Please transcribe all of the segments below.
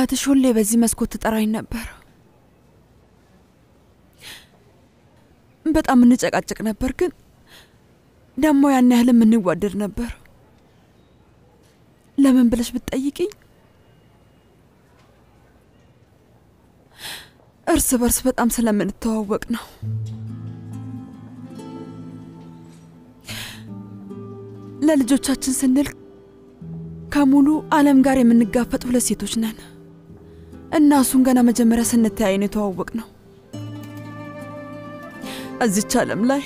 አያትሽ ሁሌ በዚህ መስኮት ትጠራኝ ነበር። በጣም እንጨቃጨቅ ነበር፣ ግን ደግሞ ያን ያህል የምንዋደድ ነበር። ለምን ብለሽ ብትጠይቅኝ እርስ በርስ በጣም ስለምንተዋወቅ ነው። ለልጆቻችን ስንል ከሙሉ ዓለም ጋር የምንጋፈጥ ሁለት ሴቶች ነን እና እሱን ገና መጀመሪያ ስንተያይ ነው የተዋወቅ ነው። እዚች ዓለም ላይ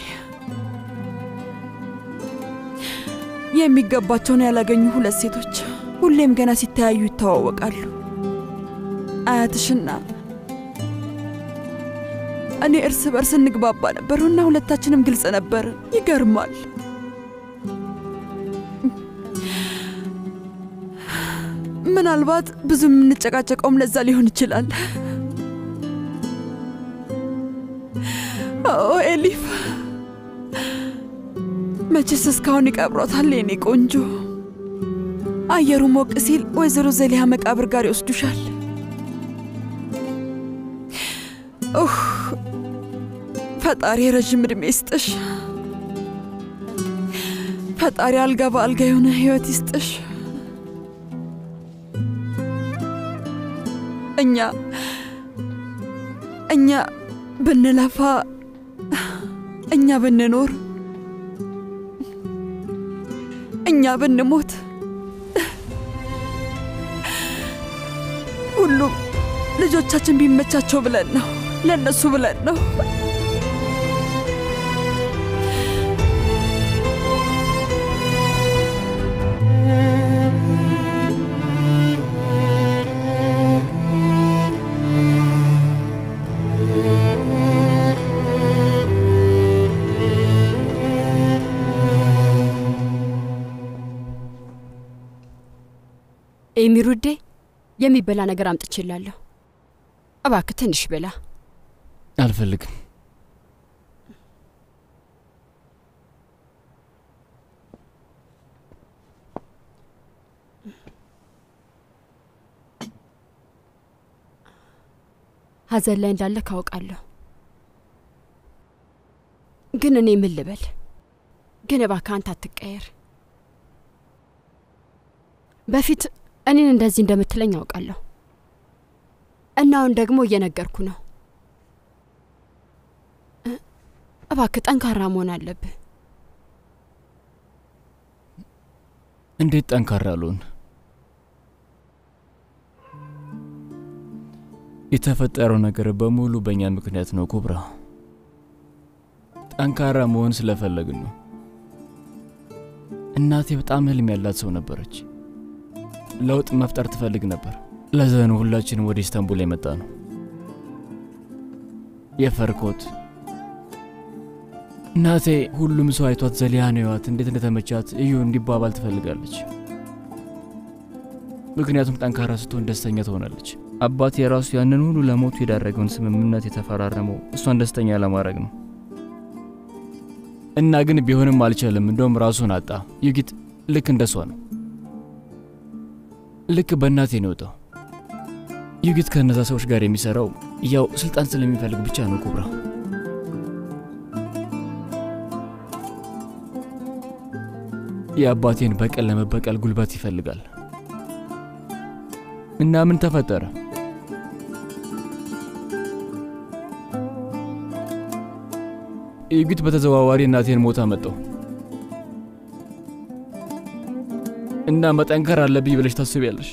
የሚገባቸውን ያላገኙ ሁለት ሴቶች ሁሌም ገና ሲተያዩ ይተዋወቃሉ። አያትሽና እኔ እርስ በርስ እንግባባ ነበር እና ሁለታችንም ግልጽ ነበር። ይገርማል። ምናልባት ብዙ የምንጨቃጨቀውም ለዛ ሊሆን ይችላል። ኦ ኤሊፍ፣ መቼስ እስካሁን ይቀብሯታል የኔ ቆንጆ። አየሩ ሞቅ ሲል ወይዘሮ ዘሊሃ መቃብር ጋር ይወስዱሻል። ኡህ ፈጣሪ ረዥም ዕድሜ ይስጥሽ። ፈጣሪ አልጋ በአልጋ የሆነ ህይወት ይስጥሽ። እኛ እኛ ብንለፋ እኛ ብንኖር እኛ ብንሞት ሁሉም ልጆቻችን ቢመቻቸው ብለን ነው፣ ለእነሱ ብለን ነው። ኤሚሩዴ የሚበላ ነገር አምጥቼላለሁ። እባክህ ትንሽ ብላ። አልፈልግም። ሐዘን ላይ እንዳለ ካውቃለሁ፣ ግን እኔ ምን ልበል? ግን እባክህ አንተ አትቀየር። በፊት እኔን እንደዚህ እንደምትለኝ አውቃለሁ እና አሁን ደግሞ እየነገርኩ ነው። እባክህ ጠንካራ መሆን አለብህ። እንዴት ጠንካራ ልሆን? የተፈጠረው ነገር በሙሉ በእኛ ምክንያት ነው ኩብራ። ጠንካራ መሆን ስለፈለግን ነው። እናቴ በጣም ህልም ያላት ሰው ነበረች። ለውጥ መፍጠር ትፈልግ ነበር። ለዛ ነው ሁላችንም ወደ ኢስታንቡል የመጣ ነው። የፈርኮት እናቴ ሁሉም ሰው አይቷት ዘሊያን ህይወት እንዴት እንደተመቻት እዩ እንዲባባል ትፈልጋለች። ምክንያቱም ጠንካራ ስትሆን ደስተኛ ትሆናለች። አባት የራሱ ያንን ሁሉ ለሞቱ የዳረገውን ስምምነት የተፈራረመው እሷን ደስተኛ ለማድረግ ነው እና ግን ቢሆንም አልቻለም። እንደውም ራሱን አጣ። ዩጊት ልክ እንደሷ ነው። ልክ በእናቴ ነው የወጣው። ዩጊት ከእነዛ ሰዎች ጋር የሚሰራው ያው ስልጣን ስለሚፈልግ ብቻ ነው ኩብራ። የአባቴን በቀል ለመበቀል ጉልበት ይፈልጋል። እና ምን ተፈጠረ? ዩጊት በተዘዋዋሪ እናቴን ሞታ መጣው እና መጠንከር አለብኝ ብለሽ ታስቢያለሽ?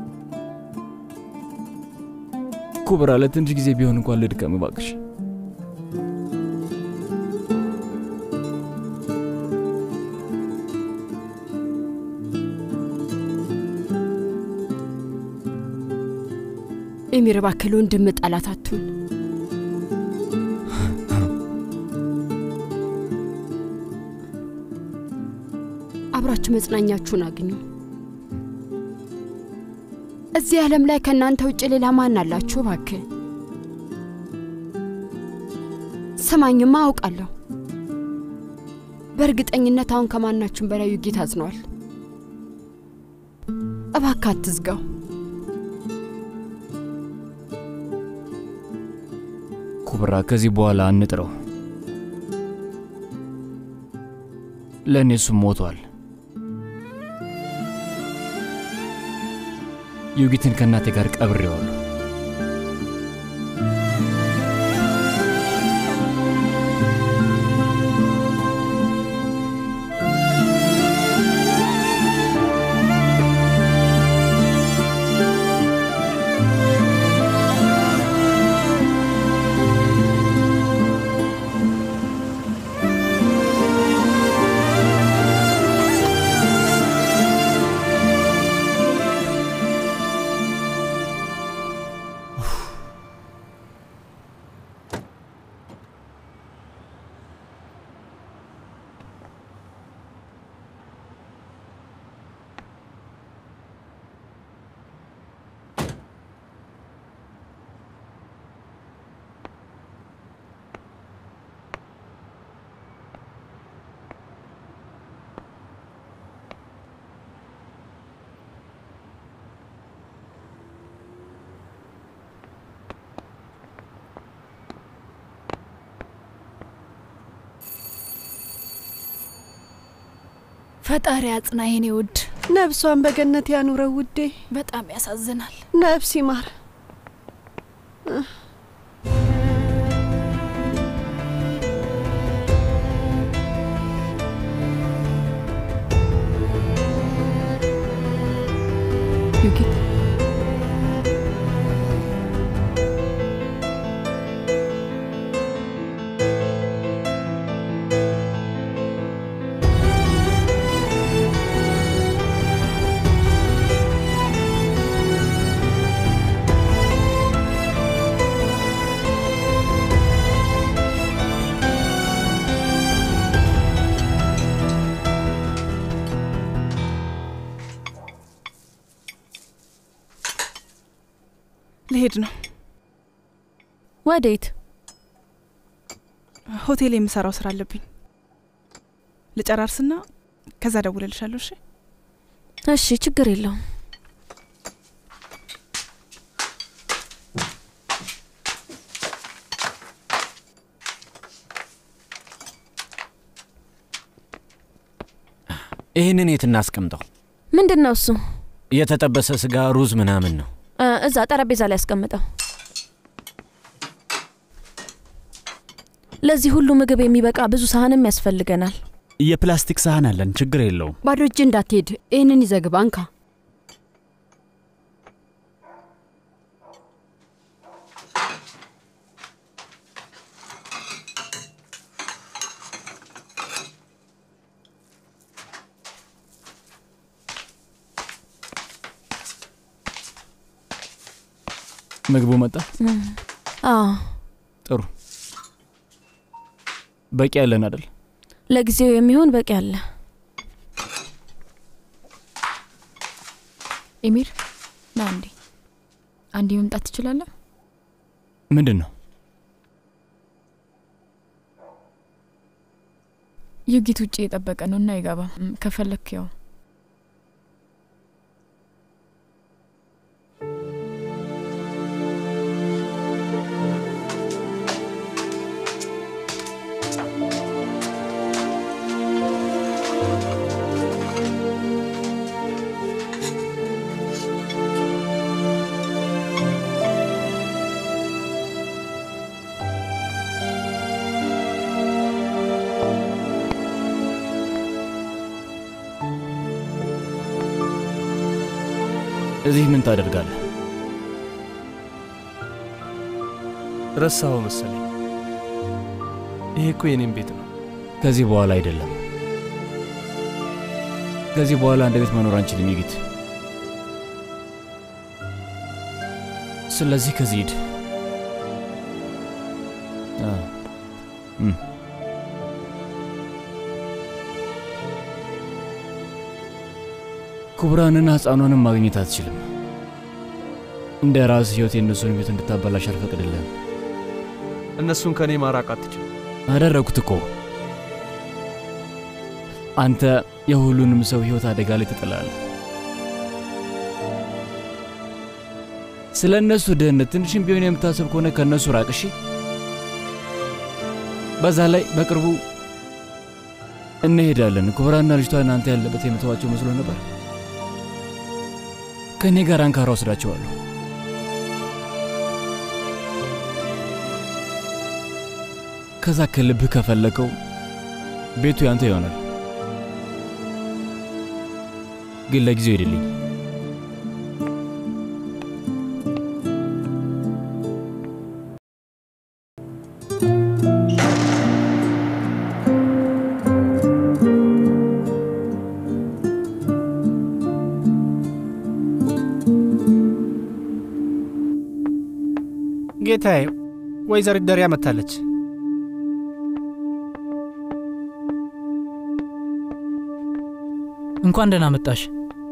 ኩብራ፣ ለትንሽ ጊዜ ቢሆን እንኳን ልድከም እባክሽ። ኤሚር እባክህ ለወንድም ጠላት አትሁን። አብራችሁ መጽናኛችሁን አግኙ። እዚህ ዓለም ላይ ከእናንተ ውጭ ሌላ ማን አላችሁ? እባክህ ስማኝማ፣ አውቃለሁ። በእርግጠኝነት አሁን ከማናችሁም በላይ ዩጊት አዝኗል። እባክህ አትዝጋው። ኩብራ፣ ከዚህ በኋላ አንጥረው። ለእኔ እሱም ሞቷል። ዩጊትን ከእናቴ ጋር ቀብሬዋለሁ። ፈጣሪ አጽና የኔ ውድ። ነፍሷን በገነት ያኑረው ውዴ። በጣም ያሳዝናል። ነፍስ ይማር። ዩጊት ልሄድ ነው። ወዴት? ሆቴል የምሰራው ስራ አለብኝ። ልጨራርስና ከዛ ደውልልሻለሁ። እሺ? እሺ፣ ችግር የለውም። ይህንን የት እናስቀምጠው? ምንድን ነው እሱ? የተጠበሰ ስጋ፣ ሩዝ ምናምን ነው። እ፣ እዛ ጠረጴዛ ላይ ያስቀምጠው። ለዚህ ሁሉ ምግብ የሚበቃ ብዙ ሳህንም ያስፈልገናል። የፕላስቲክ ሳህን አለን፣ ችግር የለውም። ባዶ እጅ እንዳትሄድ፣ ይህንን ይዘግባ እንካ። ምግቡ መጣ። አዎ፣ ጥሩ በቂ ያለን አይደል? ለጊዜው የሚሆን በቂ አለ። ኤሚር ና እንዴ፣ አንዴ መምጣት ትችላለህ? ምንድን ነው? ዩጊት ውጭ የጠበቀ ነው እና አይገባም። እም፣ ከፈለክ ያው እዚህ ምን ታደርጋለህ? ረሳኸው መሰለኝ። ይሄ እኮ የኔም ቤት ነው። ከዚህ በኋላ አይደለም። ከዚህ በኋላ አንድ ቤት መኖር አንችልም ይጊት። ስለዚህ ከዚህ ሂድ። አ፣ እም። ኩብራንና ሕፃኗንም ማግኘት አትችልም። እንደ ራስ ሕይወት የእነሱን ሕይወት እንድታበላሽ አልፈቅድልህም። እነሱን ከእኔ ማራቅ አትችልም። አደረግኩት እኮ። አንተ የሁሉንም ሰው ሕይወት አደጋ ላይ ትጥላለህ። ስለ እነሱ ደህንነት ትንሽም ቢሆን የምታስብ ከሆነ ከእነሱ ራቅ። እሺ? በዛ ላይ በቅርቡ እንሄዳለን። ኩብራና ልጅቷ እናንተ ያለበት የምተዋቸው መስሎ ነበር። ከእኔ ጋር አንካራ ወስዳቸዋለሁ። ከዛ ከልብህ ከፈለከው ቤቱ ያንተ ይሆናል። ግን ለጊዜው ሄድልኝ። ጌታዬ፣ ወይዘሪት ደሪያ መጥታለች። እንኳን ደህና መጣሽ።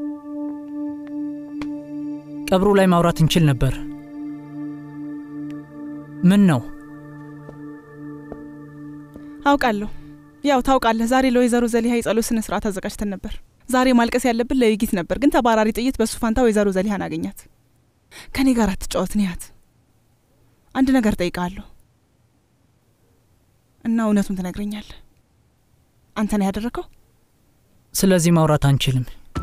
ቀብሩ ላይ ማውራት እንችል ነበር። ምን ነው? አውቃለሁ። ያው ታውቃለህ፣ ዛሬ ለወይዘሮ ዘሊሃ የጸሎት ስነ ስርዓት አዘጋጅተን ነበር። ዛሬ ማልቀስ ያለብን ለዩጊት ነበር፣ ግን ተባራሪ ጥይት በሱ ፋንታ ወይዘሮ ዘሊሃን አገኛት። ከእኔ ጋር አትጫወት ንያት። አንድ ነገር ጠይቃለሁ እና እውነቱን ትነግረኛለህ። አንተ ነው ያደረገው? ስለዚህ ማውራት አንችልም።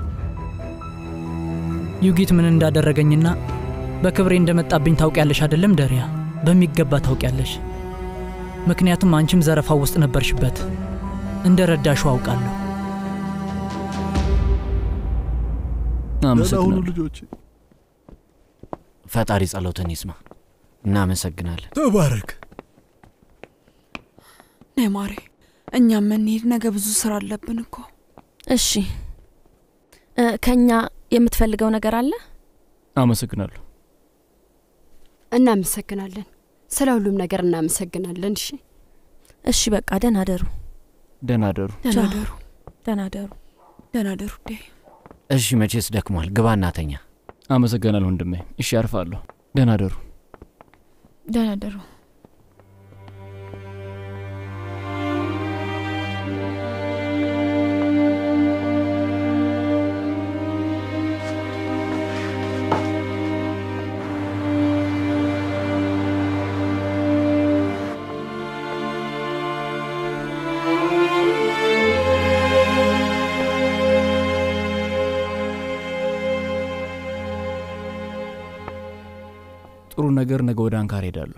ዩጊት ምን እንዳደረገኝና በክብሬ እንደመጣብኝ ታውቂያለሽ አይደለም ደሪያ? በሚገባ ታውቂያለሽ። ምክንያቱም አንቺም ዘረፋው ውስጥ ነበርሽበት። እንደ ረዳሽው አውቃለሁ። አመሰግናለሁ ልጆች። ፈጣሪ ጸሎትን ይስማ። እናመሰግናለን። ተባረክ። ነይ ማሬ፣ እኛም እንሂድ። ነገ ብዙ ስራ አለብን እኮ። እሺ እ፣ ከኛ የምትፈልገው ነገር አለ? አመሰግናለሁ። እናመሰግናለን። ስለ ሁሉም ነገር እናመሰግናለን። እሺ እሺ፣ በቃ ደህና ደሩ። ደህና አደሩ። ደህና ቻው። ደሩ፣ ደህና ደሩ። ደህና ደሩ። ዴ እሺ፣ መቼስ ደክሟል። ግባ እናተኛ። አመሰግናለሁ ወንድሜ። እሺ አርፋለሁ። ደህና አደሩ። ደህና ደሩ። ጥሩ ነገር ነገ ወደ አንካር ሄዳለሁ።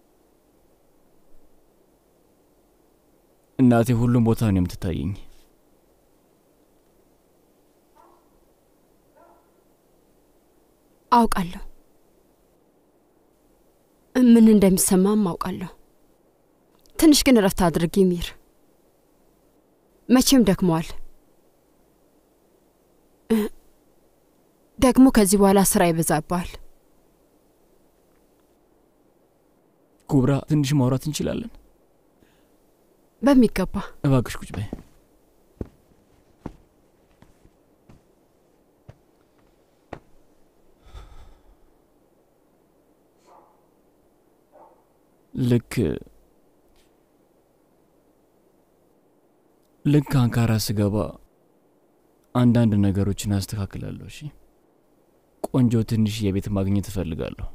እናቴ ሁሉም ቦታ ነው የምትታየኝ። አውቃለሁ፣ ምን እንደሚሰማም አውቃለሁ። ትንሽ ግን እረፍት አድርጊ ሚር። መቼም ደክመዋል። እ፣ ደግሞ ከዚህ በኋላ ስራ ይበዛባል። ኩብራ፣ ትንሽ ማውራት እንችላለን? በሚገባ እባክሽ ቁጭ በይ። ልክ ልክ አንካራ ስገባ አንዳንድ ነገሮችን አስተካክላለሁ። እሺ፣ ቆንጆ ትንሽ የቤት ማግኘት እፈልጋለሁ።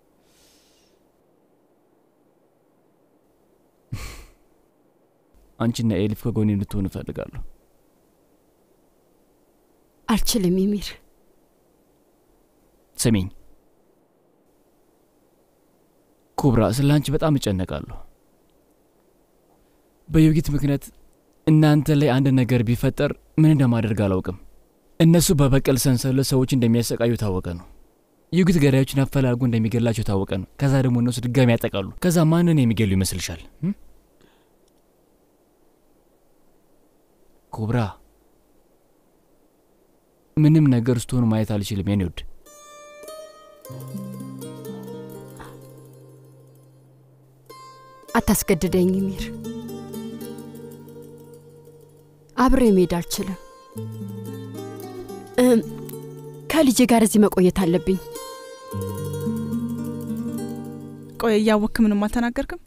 አንቺና ኤሊፍ ከጎኔ እንድትሆን እፈልጋለሁ። አልችልም የሚር ስሚኝ ኩብራ፣ ስለ አንቺ በጣም እጨነቃለሁ። በዩጊት ምክንያት እናንተ ላይ አንድ ነገር ቢፈጠር ምን እንደማደርግ አላውቅም። እነሱ በበቀል ሰንሰለት ሰዎች እንደሚያሰቃዩ ታወቀ ነው። ዩጊት ገዳዮችን አፈላልጎ እንደሚገላቸው ታወቀ ነው። ከዛ ደግሞ እነሱ ድጋሚ ያጠቃሉ። ከዛ ማንን የሚገሉ ይመስልሻል? እም? ኩብራ፣ ምንም ነገር ስትሆኑ ማየት አልችልም የኔ ውድ። አታስገድደኝ ሚር። አብሬ መሄድ አልችልም። እም፣ ከልጄ ጋር እዚህ መቆየት አለብኝ። ቆይ እያወክ ምንም አልተናገርክም?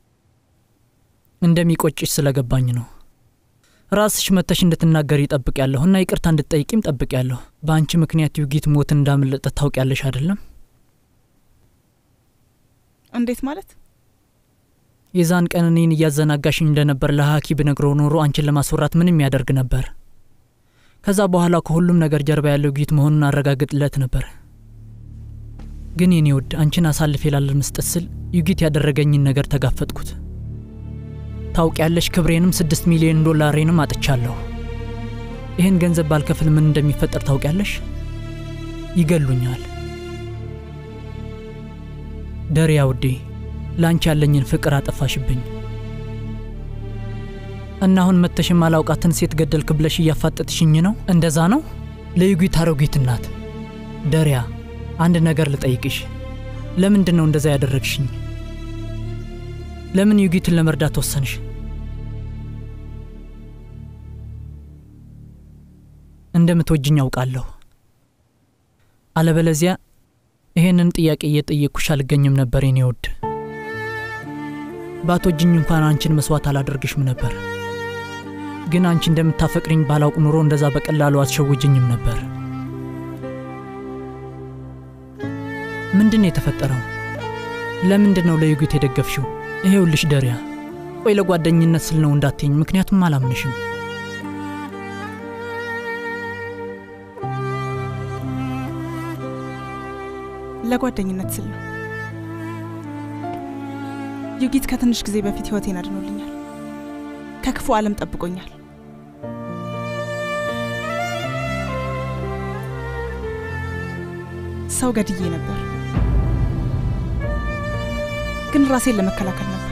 እንደሚቆጭሽ ስለገባኝ ነው። ራስሽ መተሽ እንድትናገር ይጠብቅ ያለሁ እና ይቅርታ እንድትጠይቂም ጠብቅ ያለሁ። በአንቺ ምክንያት ዩጊት ሞት እንዳመለጠ ታውቂያለሽ አይደለም? እንዴት ማለት? የዛን ቀን እኔን እያዘናጋሽኝ እንደነበር ለሀኪ ብነግረው ኖሮ አንቺን ለማስወራት ምንም ያደርግ ነበር። ከዛ በኋላ ከሁሉም ነገር ጀርባ ያለው ጊት መሆኑን አረጋግጥለት ነበር። ግን የኔ ውድ አንቺን አሳልፌ ላለመስጠት ስል ዩጊት ያደረገኝን ነገር ተጋፈጥኩት። ታውቂያለሽ፣ ክብሬንም ስድስት ሚሊዮን ዶላሬንም አጥቻለሁ። ይህን ገንዘብ ባልከፍል ምን እንደሚፈጠር ታውቂያለሽ? ይገሉኛል። ደሪያ ውዴ፣ ለአንቺ ያለኝን ፍቅር አጠፋሽብኝ እና አሁን መተሽ ማላውቃትን ሴት ገደልክ ብለሽ እያፋጠጥሽኝ ነው። እንደዛ ነው? ለዩጊት አሮጊት እናት ደሪያ፣ አንድ ነገር ልጠይቅሽ። ለምንድን ነው እንደዛ ያደረግሽኝ? ለምን ዩጊትን ለመርዳት ወሰንሽ? እንደምትወጅኝ አውቃለሁ። አለበለዚያ ይሄንን ጥያቄ እየጠየቅኩሽ አልገኝም ነበር የኔ ውድ። ባትወጅኝ እንኳን አንቺን መስዋዕት አላደርግሽም ነበር። ግን አንቺ እንደምታፈቅሪኝ ባላውቅ ኑሮ እንደዛ በቀላሉ አትሸውጅኝም ነበር። ምንድን ነው የተፈጠረው? ለምንድን ነው ለዩጊት የደገፍሽው? ይሄውልሽ ደሪያ፣ ቆይ ለጓደኝነት ስል ነው እንዳትኝ፣ ምክንያቱም አላምንሽም። ለጓደኝነት ስል ነው። ዩጊት ከትንሽ ጊዜ በፊት ህይወቴን አድኖልኛል። ከክፉ ዓለም ጠብቆኛል። ሰው ገድዬ ነበር፣ ግን ራሴን ለመከላከል ነበር።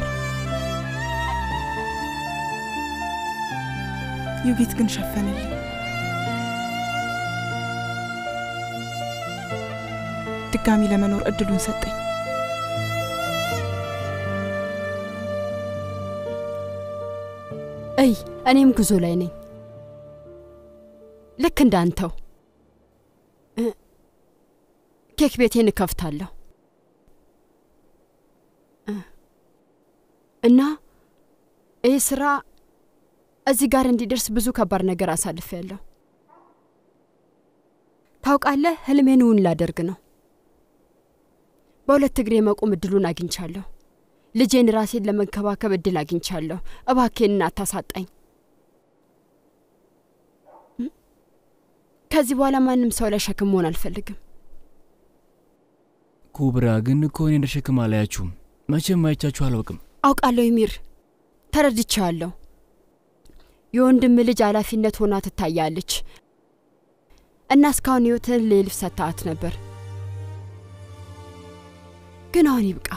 ዩጊት ግን ሸፈነልኝ። ድጋሚ ለመኖር እድሉን ሰጠኝ። እይ እኔም ጉዞ ላይ ነኝ፣ ልክ እንዳንተው ኬክ ቤቴን እከፍታለሁ እና ይህ ስራ እዚህ ጋር እንዲደርስ ብዙ ከባድ ነገር አሳልፌያለሁ። ታውቃለህ፣ ህልሜን እውን ላደርግ ነው። በሁለት እግሬ መቆም እድሉን አግኝቻለሁ። ልጄን ራሴን ለመንከባከብ እድል አግኝቻለሁ። እባኬን አታሳጣኝ። ከዚህ በኋላ ማንም ሰው ላይ ሸክም መሆን አልፈልግም። ኩብራ ግን እኮ እኔ እንደ ሸክም አላያችሁም። መቼም አይቻችሁ አላውቅም። አውቃለሁ ሚር፣ ተረድቻለሁ። የወንድም ልጅ ኃላፊነት ሆና ትታያለች እና እስካሁን ህይወትን ለኤልፍ ሰጥተሃት ነበር። ግን አሁን ይብቃ።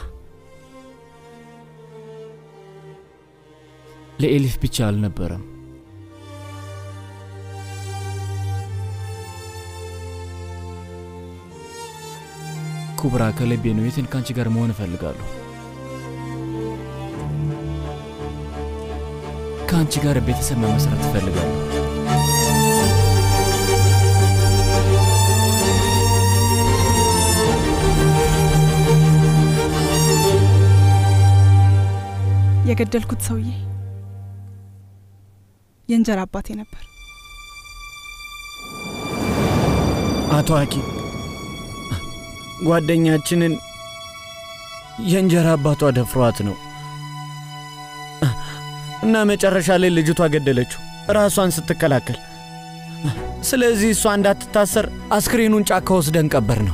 ለኤሊፍ ብቻ አልነበረም። ኩብራ ከልቤ ነው። የትን ከአንቺ ጋር መሆን እፈልጋለሁ። ከአንቺ ጋር ቤተሰብ መመስረት እፈልጋለሁ። የገደልኩት ሰውዬ የእንጀራ አባቴ ነበር። አቶ አኪ ጓደኛችንን የእንጀራ አባቷ ደፍሯት ነው እና መጨረሻ ላይ ልጅቷ ገደለችው ራሷን ስትከላከል። ስለዚህ እሷ እንዳትታሰር አስክሬኑን ጫካ ወስደን ቀበር ነው።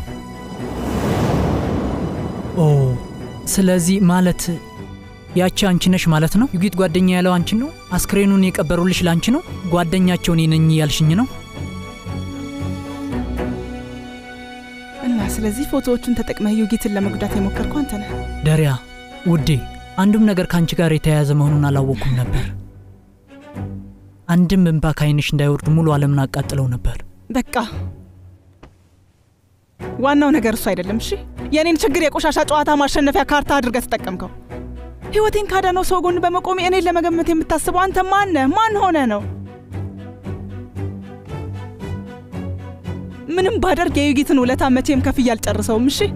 ኦ ስለዚህ ማለት ያቺ አንቺ ነሽ ማለት ነው? ዩጊት ጓደኛ ያለው አንቺን ነው? አስክሬኑን የቀበሩልሽ ለአንቺ ነው? ጓደኛቸው እኔ ነኝ ያልሽኝ ነው? እና ስለዚህ ፎቶዎቹን ተጠቅመህ ዩጊትን ለመጉዳት የሞከርኩ አንተ ነህ። ደሪያ ውዴ፣ አንዱም ነገር ከአንቺ ጋር የተያያዘ መሆኑን አላወቅኩም ነበር። አንድም እንባ ከዓይንሽ እንዳይወርድ ሙሉ ዓለምን አቃጥለው ነበር። በቃ ዋናው ነገር እሱ አይደለም። እሺ የእኔን ችግር የቆሻሻ ጨዋታ ማሸነፊያ ካርታ አድርገህ ተጠቀምከው። ህይወቴን ካዳነው ሰው ጎን በመቆሜ እኔን ለመገመት የምታስበው አንተ ማን ነህ? ማን ሆነ ነው? ምንም ባደርግ የዩጊትን ውለታ መቼም ከፍዬ አልጨርሰውም። እሺ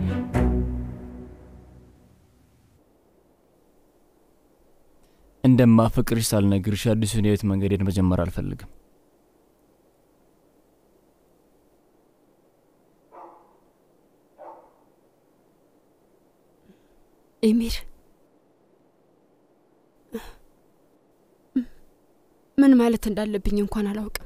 እንደማፈቅርሽ ሳልነግርሽ አዲሱን የህይወት መንገዴን መጀመር አልፈልግም። ኤሚር ምን ማለት እንዳለብኝ እንኳን አላውቅም።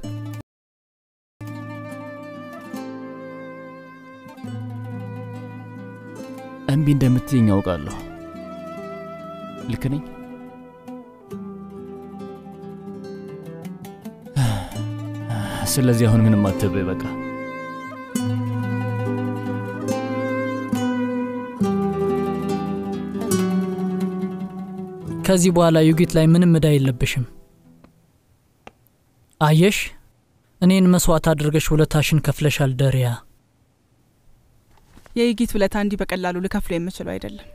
እምቢ እንደምትይኝ ያውቃለሁ። ልክ ነኝ? ስለዚህ አሁን ምንም አትበይ በቃ። ከዚህ በኋላ ዩጊት ላይ ምንም እዳ የለብሽም። አየሽ፣ እኔን መስዋዕት አድርገሽ ውለታሽን ከፍለሻል ደሪያ። የይጊት ውለታ እንዲህ በቀላሉ ልከፍሎ የምችለው አይደለም።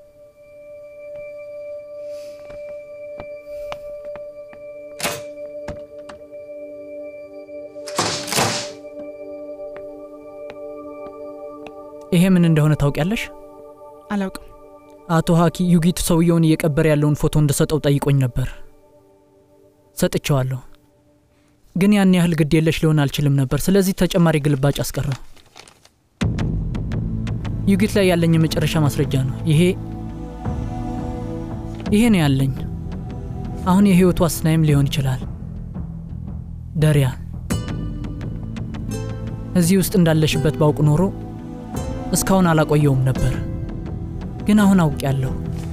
ይሄ ምን እንደሆነ ታውቂያለሽ? አላውቅም። አቶ ሀኪ ዩጊት ሰውየውን እየቀበረ ያለውን ፎቶ እንድሰጠው ጠይቆኝ ነበር። ሰጥቼዋለሁ፣ ግን ያን ያህል ግድ የለሽ ሊሆን አልችልም ነበር። ስለዚህ ተጨማሪ ግልባጭ አስቀረው። ዩጊት ላይ ያለኝ የመጨረሻ ማስረጃ ነው ይሄ። ይሄ ነው ያለኝ። አሁን የህይወቱ አስናይም ሊሆን ይችላል። ደሪያ፣ እዚህ ውስጥ እንዳለሽበት ባውቅ ኖሮ እስካሁን አላቆየውም ነበር፣ ግን አሁን አውቄያለሁ።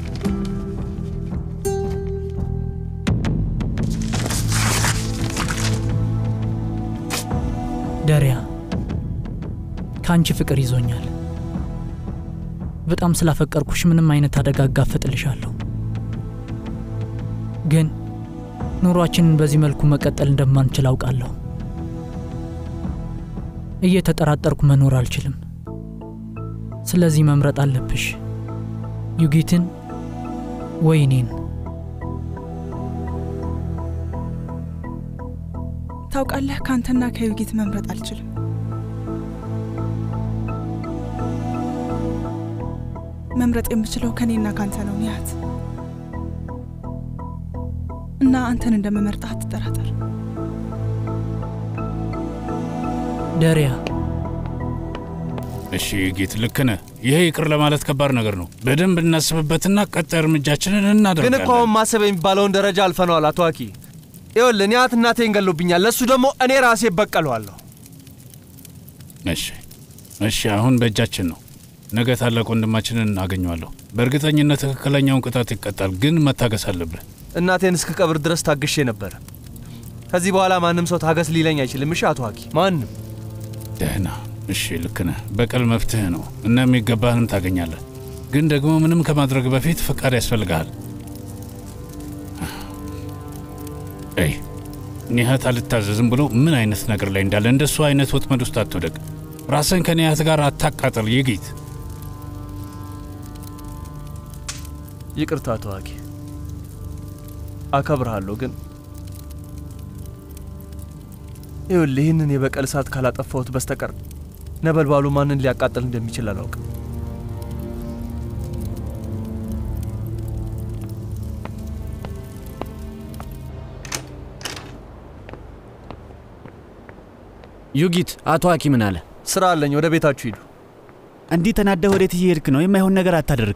ደሪያ፣ ከአንቺ ፍቅር ይዞኛል። በጣም ስላፈቀርኩሽ ምንም አይነት አደጋ አጋፍጥልሻለሁ። ግን ኑሯችንን በዚህ መልኩ መቀጠል እንደማንችል አውቃለሁ። እየተጠራጠርኩ መኖር አልችልም። ስለዚህ መምረጥ አለብሽ፣ ዩጊትን ወይ እኔን። ታውቃለህ፣ ከአንተና ከዩጊት መምረጥ አልችልም። መምረጥ የምችለው ከእኔና ካንተ ነው ኒያት። እና አንተን እንደምመርጥህ አትጠራጠር። ደሪያ እሺ ጌት፣ ልክ ነህ። ይሄ ይቅር ለማለት ከባድ ነገር ነው። በደንብ እናስብበትና ቀጣይ እርምጃችንን ግን እናደርጋለን። እኮ አሁን ማሰብ የሚባለውን ደረጃ አልፈነዋል አቶ አኪ። ይኸውልህ ኒያት እናቴን ገሎብኛል፣ ለእሱ ደግሞ እኔ ራሴ እበቀለዋለሁ። እሺ እሺ፣ አሁን በእጃችን ነው። ነገ ታላቅ ወንድማችንን እናገኘዋለሁ። በእርግጠኝነት ትክክለኛውን ቅጣት ይቀጣል፣ ግን መታገስ አለብህ። እናቴን እስከ ቀብር ድረስ ታግሼ ነበር። ከዚህ በኋላ ማንም ሰው ታገስ ሊለኝ አይችልም። እሺ አቶ አኪ፣ ማንም ደህና። እሺ ልክ ነህ። በቀል መፍትሄ ነው እና የሚገባህንም ታገኛለህ። ግን ደግሞ ምንም ከማድረግ በፊት ፈቃድ ያስፈልግሃል። አይ ኒሀት አልታዘዝም ብሎ ምን አይነት ነገር ላይ እንዳለ እንደሱ አይነት ወጥመድ ውስጥ አትውደቅ። ራስን ከኒሀት ጋር አታቃጠል። ይጊት ይቅርታ አቶ አኪ፣ አከብርሃለሁ። ግን ይኸውልህ ይህንን የበቀል እሳት ካላጠፋሁት በስተቀር ነበልባሉ ማንን ሊያቃጥል እንደሚችል አላውቅም። ዩጊት፣ አቶ ሀኪ ምን አለ? ስራ አለኝ፣ ወደ ቤታችሁ ሂዱ። እንዲህ ተናደህ ወዴት እየሄድክ ነው? የማይሆን ነገር አታደርግ።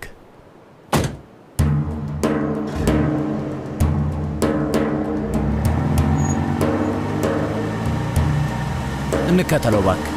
እንከተለው እባክህ።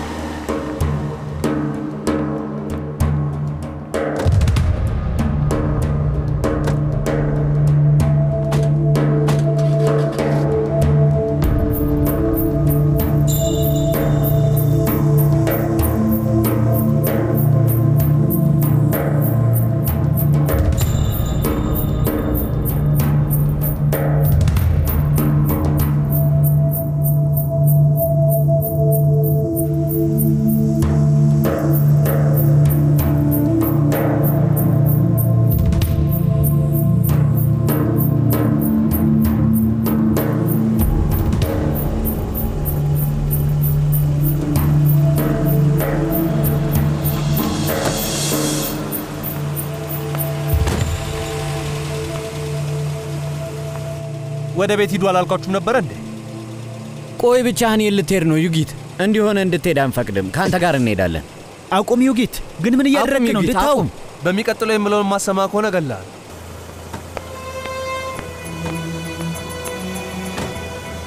ወደ ቤት ሂዱ አላልኳችሁም ነበረ እንዴ? ቆይ ብቻህን የት ልትሄድ ነው ዩጊት? እንዲሆነ እንድትሄድ አንፈቅድም። ከአንተ ጋር እንሄዳለን። አቁም ዩጊት። ግን ምን እያደረግክ ነው? ዩጊት፣ እንድታው አቁም። በሚቀጥለው የምለውን ማሰማ ከሆነ እገልሃለሁ።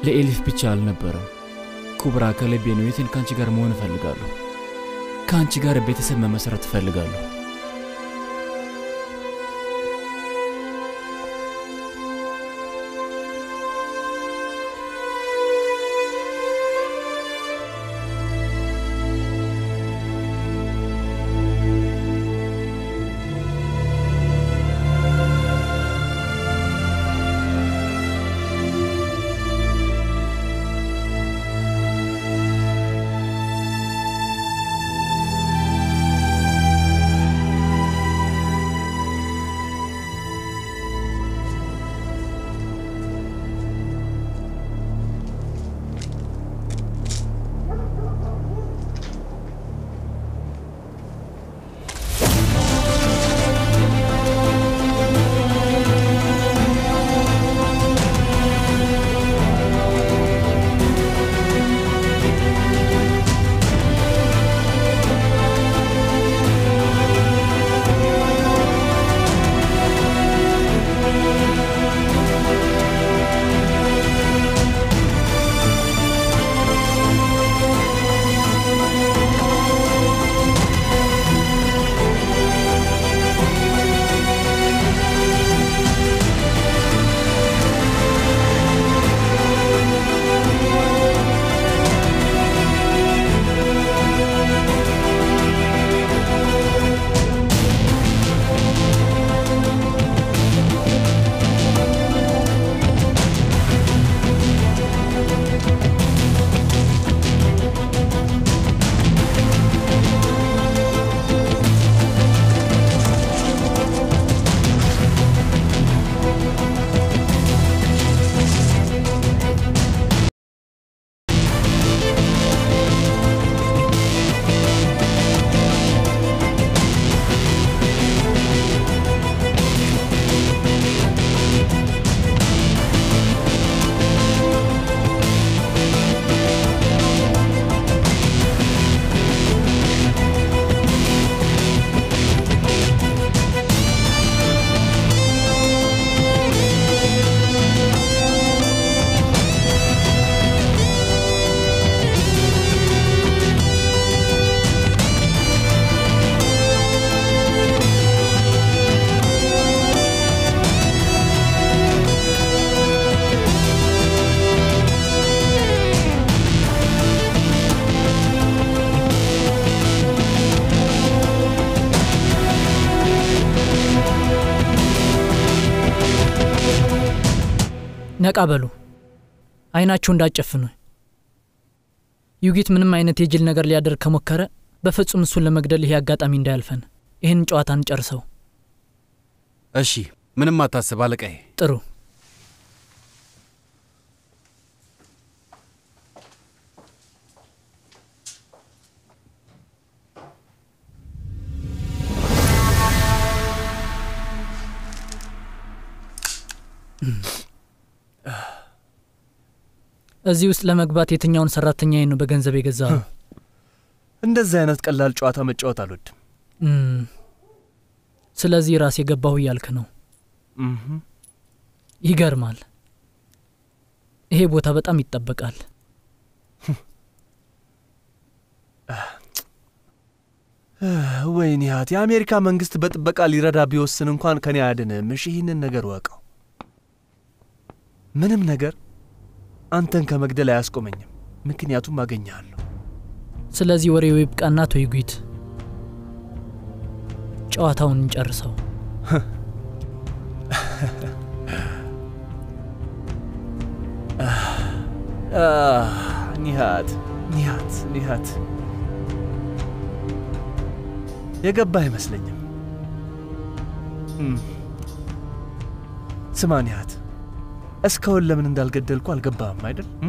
ለኤሊፍ ብቻ አልነበረም። ኩብራ ከልቤ ነው። የትን ከአንቺ ጋር መሆን እፈልጋለሁ። ከአንቺ ጋር ቤተሰብ መመስረት እፈልጋለሁ። ነቃ በሉ፣ አይናችሁ እንዳጨፍኑ። ዩጊት ምንም አይነት የጅል ነገር ሊያደርግ ከሞከረ በፍጹም እሱን ለመግደል ይሄ አጋጣሚ እንዳያልፈን። ይህን ጨዋታ እንጨርሰው። እሺ፣ ምንም አታስብ አለቃዬ። ጥሩ። እዚህ ውስጥ ለመግባት የትኛውን ሰራተኛዬ ነው በገንዘብ የገዛው? እንደዚህ አይነት ቀላል ጨዋታ መጫወት አልወድም። እም፣ ስለዚህ ራስ የገባሁ እያልክ ነው። እምም። ይገርማል። ይሄ ቦታ በጣም ይጠበቃል። ወይኔ ሀት የአሜሪካ መንግስት በጥበቃ ሊረዳ ቢወስን እንኳን ከኔ አያድንም። እሺ ይህንን ነገር ወቀው። ምንም ነገር አንተን ከመግደል አያስቆመኝም፣ ምክንያቱም አገኘሃለሁ። ስለዚህ ወሬው ይብቃና አቶ ዩጊት ጨዋታውን እንጨርሰው። ኒሃት ኒሃት ኒሃት የገባ አይመስለኝም። እም። ስማ ኒሃት፣ እስካሁን ለምን እንዳልገደልኩ አልገባህም አይደል? እም?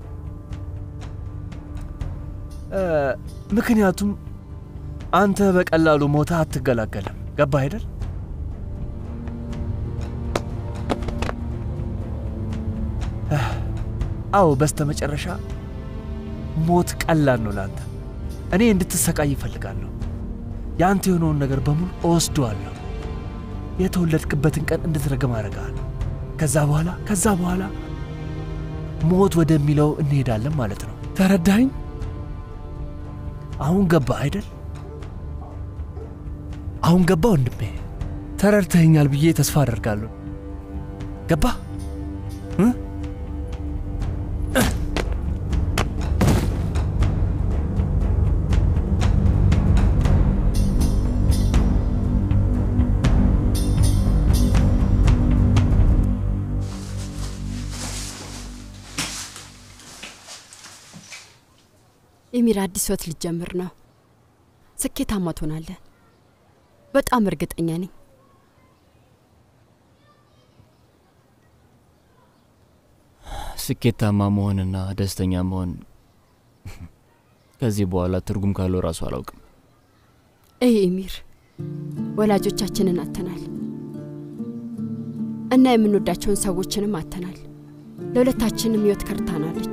እ፣ ምክንያቱም አንተ በቀላሉ ሞታ አትገላገልም። ገባህ አይደል? አዎ፣ በስተ መጨረሻ ሞት ቀላል ነው ለአንተ። እኔ እንድትሰቃይ ይፈልጋለሁ። የአንተ የሆነውን ነገር በሙሉ እወስደዋለሁ። የተወለድክበትን ቀን እንድትረግም አደርግሃለሁ። ከዛ በኋላ ከዛ በኋላ ሞት ወደሚለው እንሄዳለን ማለት ነው። ተረዳኝ? አሁን ገባ አይደል? አሁን ገባ ወንድሜ። ተረድተኸኛል ብዬ ተስፋ አደርጋለሁ። ገባ? ኤሚር አዲስ ህይወት ልጀምር ነው። ስኬታማ ትሆናለህ። በጣም እርግጠኛ ነኝ። ስኬታማ መሆንና ደስተኛ መሆን ከዚህ በኋላ ትርጉም ካለው ራሱ አላውቅም። ይህ ኤሚር ወላጆቻችንን አተናል እና የምንወዳቸውን ሰዎችንም አተናል። ለሁለታችንም ህይወት ከርታናለች።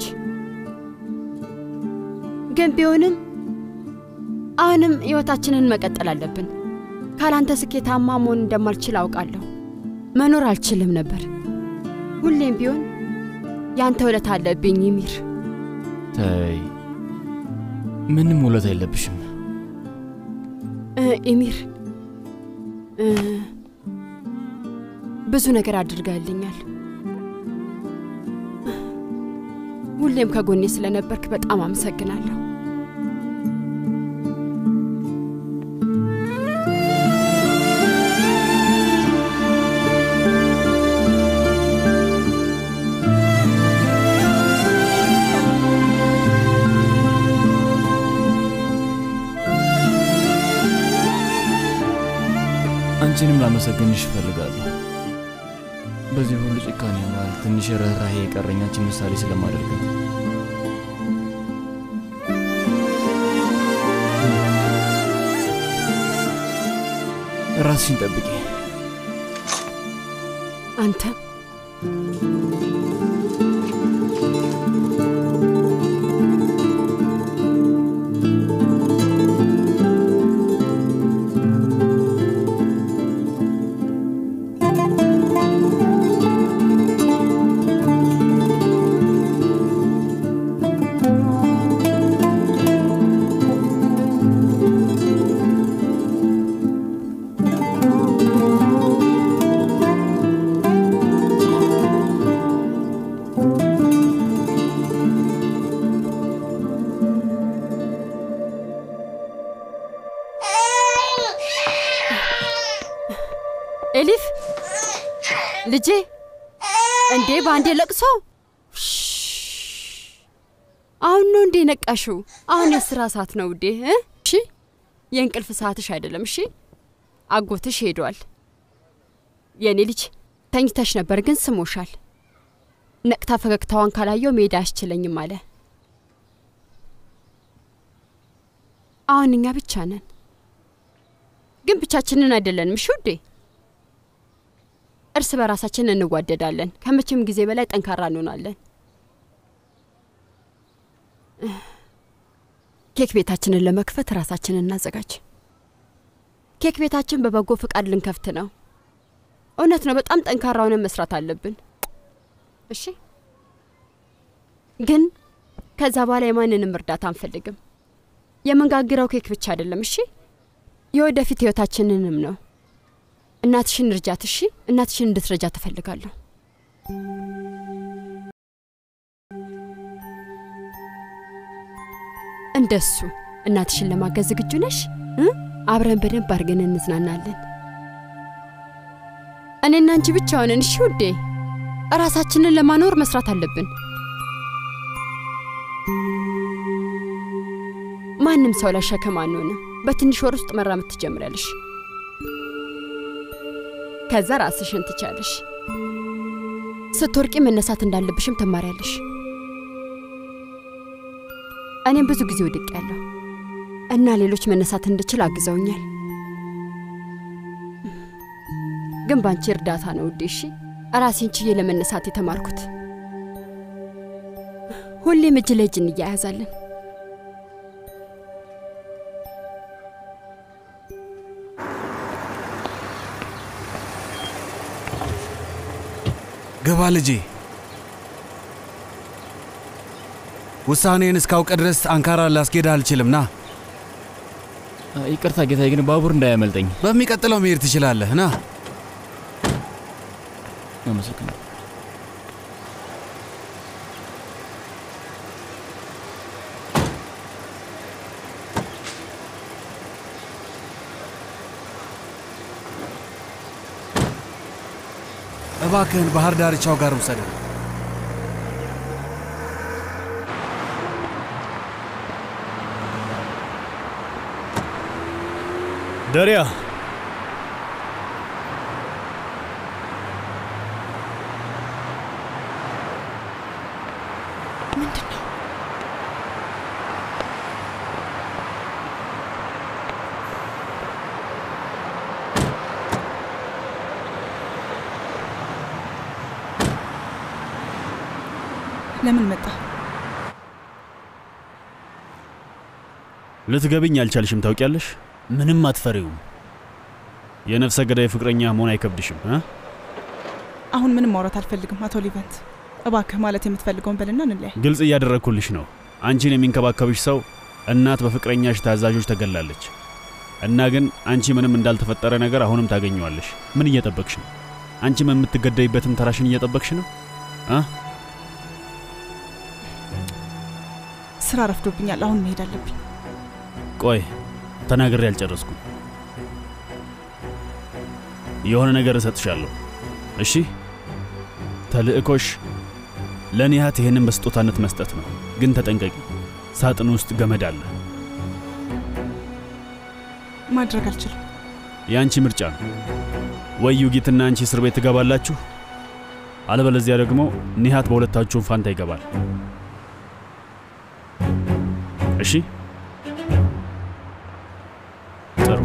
ግን ቢሆንም አሁንም ህይወታችንን መቀጠል አለብን። ካላንተ ስኬታማ መሆን እንደማልችል አውቃለሁ። መኖር አልችልም ነበር። ሁሌም ቢሆን ያንተ ውለታ አለብኝ ይሚር። ተይ፣ ምንም ውለታ የለብሽም። ኢሚር ብዙ ነገር አድርጋልኛል። ሁሌም ከጎኔ ስለነበርክ በጣም አመሰግናለሁ። አንቺንም ላመሰግንሽ እፈልጋለሁ። በዚህ ሁሉ ጭካኔ መሃል ትንሽ ርኅራሄ የቀረኝ አንቺን ምሳሌ ስለማደርግ ነው። ራስሽን ጠብቂ። አንተ ኤሊፍ ልጄ፣ እንዴ በአንዴ ለቅሶ? አሁን ነው እንዴ ነቃሽው? አሁን የስራ ሰዓት ነው ውዴ። እሺ የእንቅልፍ ሰዓትሽ አይደለም። እሺ አጎትሽ ሄዷል። የእኔ ልጅ ተኝተሽ ነበር ግን ስሞሻል። ነቅታ ፈገግታዋን ካላየው መሄድ አያስችለኝም አለ። አሁን እኛ ብቻ ነን፣ ግን ብቻችንን አይደለንም። እሺ ውዴ እርስ በራሳችን እንዋደዳለን። ከመቼም ጊዜ በላይ ጠንካራ እንሆናለን። ኬክ ቤታችንን ለመክፈት ራሳችንን እናዘጋጅ። ኬክ ቤታችን በበጎ ፍቃድ ልንከፍት ነው። እውነት ነው፣ በጣም ጠንካራ ሆነን መስራት አለብን። እሺ፣ ግን ከዛ በኋላ የማንንም እርዳታ አንፈልግም። የምንጋግረው ኬክ ብቻ አይደለም። እሺ፣ የወደፊት ህይወታችንንም ነው። እናትሽን እርጃት። እሺ፣ እናትሽን እንድትረጃ ትፈልጋለሁ። እንደሱ እናትሽን ለማገዝ ዝግጁ ነሽ? አብረን በደንብ አድርገን እንዝናናለን። እኔና አንቺ ብቻ ሆነን። እሺ ውዴ፣ እራሳችንን ለማኖር መስራት አለብን። ማንም ሰው ላይ ሸክም አንሆንም። በትንሽ ወር ውስጥ መራመድ ትጀምሪያለሽ። ከዛ ራስሽን ትቻለሽ። ስትወርቂ መነሳት እንዳለብሽም ትማሪያለሽ። እኔም ብዙ ጊዜ ወድቅ ያለሁ እና ሌሎች መነሳት እንድችል አግዘውኛል። ግን ባንቺ እርዳታ ነው ውዴ። እሺ ራሴን ችዬ ለመነሳት የተማርኩት። ሁሌም እጅ ለእጅ እንያያዛለን። ግባ ልጄ። ውሳኔን እስካውቅ ድረስ አንካራ ላስኬድ አልችልም። ና ይቅርታ ጌታዬ፣ ግን ባቡር እንዳያመልጠኝ። በሚቀጥለው መሄድ ትችላለህ። ና አመሰግናለሁ። እባክህን ባህር ዳርቻው ጋር ውሰደን። ደሪያ ምንድን ነው? ለምን መጣ? ልትገብኝ አልቻልሽም። ታውቂያለሽ፣ ምንም አትፈሪውም። የነፍሰ ገዳይ ፍቅረኛ መሆን አይከብድሽም እ አሁን ምንም ማውራት አልፈልግም አቶ ሊቨንት። እባክህ ማለት የምትፈልገውን በልና እንለያይ። ግልጽ እያደረግኩልሽ ነው። አንቺን የሚንከባከብሽ ሰው እናት በፍቅረኛሽ ታዛዦች ተገላለች እና ግን አንቺ ምንም እንዳልተፈጠረ ነገር አሁንም ታገኘዋለሽ። ምን እየጠበቅሽ ነው? አንቺም የምትገደይበትን ተራሽን እየጠበቅሽ ነው እ ስራ ረፍዶብኛል። አሁን መሄድ አለብኝ። ቆይ ተናግሬ አልጨረስኩም። የሆነ ነገር እሰጥሻለሁ። እሺ፣ ተልእኮሽ ለኒሃት ይህንን በስጦታነት መስጠት ነው። ግን ተጠንቀቂ፣ ሳጥን ውስጥ ገመድ አለ። ማድረግ አልችልም። የአንቺ ምርጫ ነው። ወይ ዩጊትና አንቺ እስር ቤት ትገባላችሁ፣ አለበለዚያ ደግሞ ኒሃት በሁለታችሁም ፋንታ ይገባል። እሺ ጥሩ።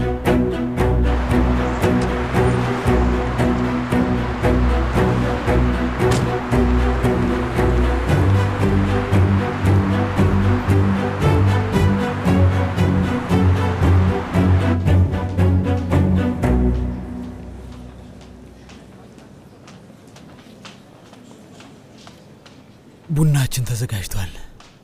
ቡናችን ተዘጋጅቷል።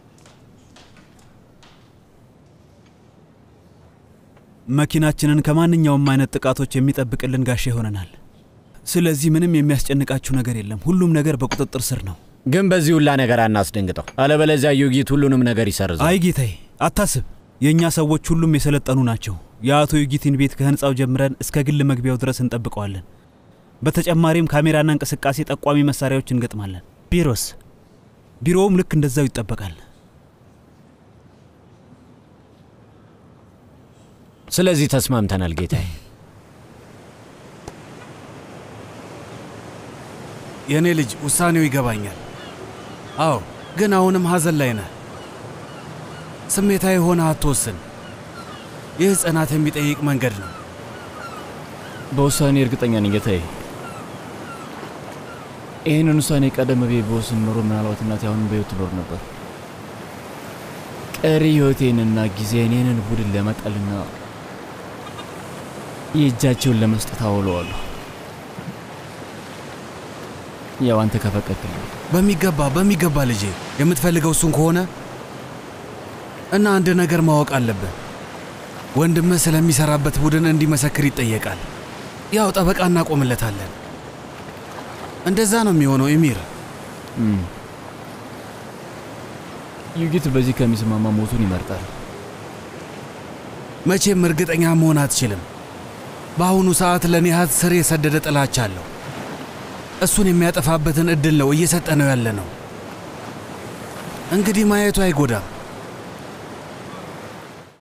መኪናችንን ከማንኛውም አይነት ጥቃቶች የሚጠብቅልን ጋሻ ይሆነናል። ስለዚህ ምንም የሚያስጨንቃችሁ ነገር የለም። ሁሉም ነገር በቁጥጥር ስር ነው። ግን በዚህ ሁላ ነገር አናስደንግጠው፣ አለበለዚያ ዩጊት ሁሉንም ነገር ይሰርዛል። አይ ጌታዬ፣ አታስብ። የእኛ ሰዎች ሁሉም የሰለጠኑ ናቸው። የአቶ ዩጊትን ቤት ከህንፃው ጀምረን እስከ ግል መግቢያው ድረስ እንጠብቀዋለን። በተጨማሪም ካሜራና እንቅስቃሴ ጠቋሚ መሳሪያዎች እንገጥማለን። ቢሮስ? ቢሮውም ልክ እንደዛው ይጠበቃል። ስለዚህ ተስማምተናል ጌታዬ። የእኔ ልጅ ውሳኔው ይገባኛል። አዎ፣ ግን አሁንም ሐዘን ላይ ነህ። ስሜታዊ ሆነ አትወስን። ይህ ጽናት የሚጠይቅ መንገድ ነው። በውሳኔ እርግጠኛ ነኝ ጌታዬ። ይህንን ውሳኔ ቀደም ብዬ በወስን ኖሮ ምናልባት እናቴ አሁንም በሕይወት ትኖር ነበር። ቀሪ ሕይወቴንና ጊዜን ይህንን ቡድን ለመጣልና የእጃቸውን ለመስጠት አውለዋለሁ። ያው አንተ ከፈቀድክልኝ በሚገባ በሚገባ ልጄ፣ የምትፈልገው እሱን ከሆነ እና አንድ ነገር ማወቅ አለብህ። ወንድምህ ስለሚሰራበት ቡድን እንዲመሰክር ይጠየቃል። ያው ጠበቃ እናቆምለታለን። እንደዛ ነው የሚሆነው ኤሚር። ዩጊት በዚህ ከሚስማማ ሞቱን ይመርጣል። መቼም እርግጠኛ መሆን አትችልም። በአሁኑ ሰዓት ለኒሃት ስር የሰደደ ጥላቻ አለው። እሱን የሚያጠፋበትን እድል ነው እየሰጠ ነው ያለ ነው። እንግዲህ ማየቱ አይጎዳም።